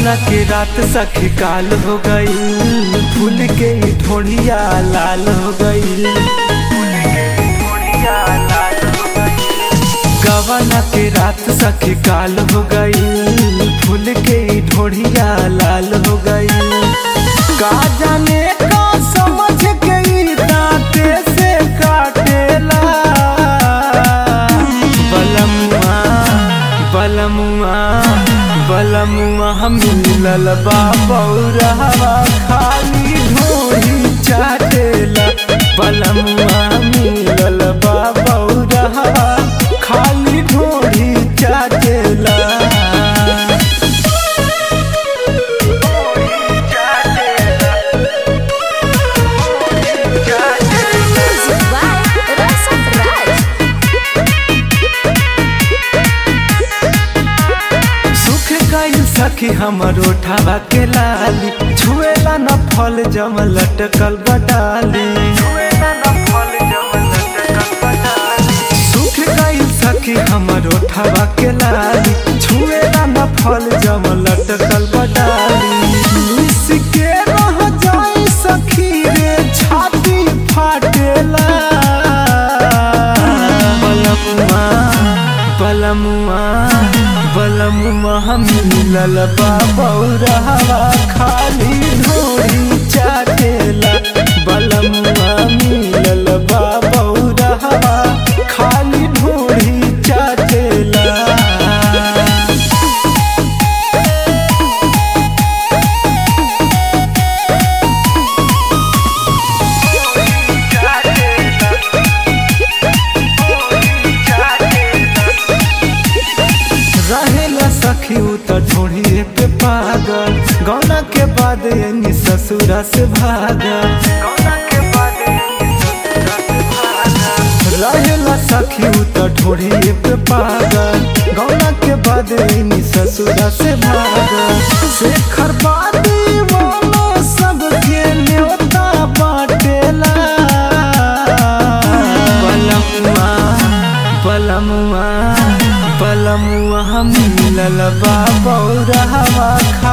गवना के रात सखी काल हो गई फूल के ही ढोड़िया लाल हो गई गवना के रात सखी काल हो गई फूल के ही ढोड़िया लाल हो गई का जाने का समझ के ई दांते से काटेला बलमुआ बलमुआ बलमुआ हम मिलल बा बौरहवा खाली ढोही चाटेला बलमुआ मिलल बा बौरहवा खाली ढोही चाटेला Music by Rasa Raj. सुख गई सखी हमर ओठावा के लाली छुएला न फल जम लटकल बडाली सुख गई सखी हमर ओठावा के लाली छुएला न फल जम लटकल बडाली मिस के रह जाई सखी रे छाती फाटेला बलमुआ बलमुआ बलमुआ हम मिलल बा बौरहवा खाली ढोरी चाटेला बलमुआ मिलल बा बौरहवा खाली ढोरी चाटेला रहेला सखी उ त ढोढ़िए पे पागल गौना के बाद यानी ससुरा से भागल रहेला सखी उ त ढोढ़िए पे पागल गौना के बाद यानी ससुरा से भागल शेखर बादी वाला सबके न्योता बाटेला बलमुआ बलमुआ बलमुआ हम मिलल बा बौरहवा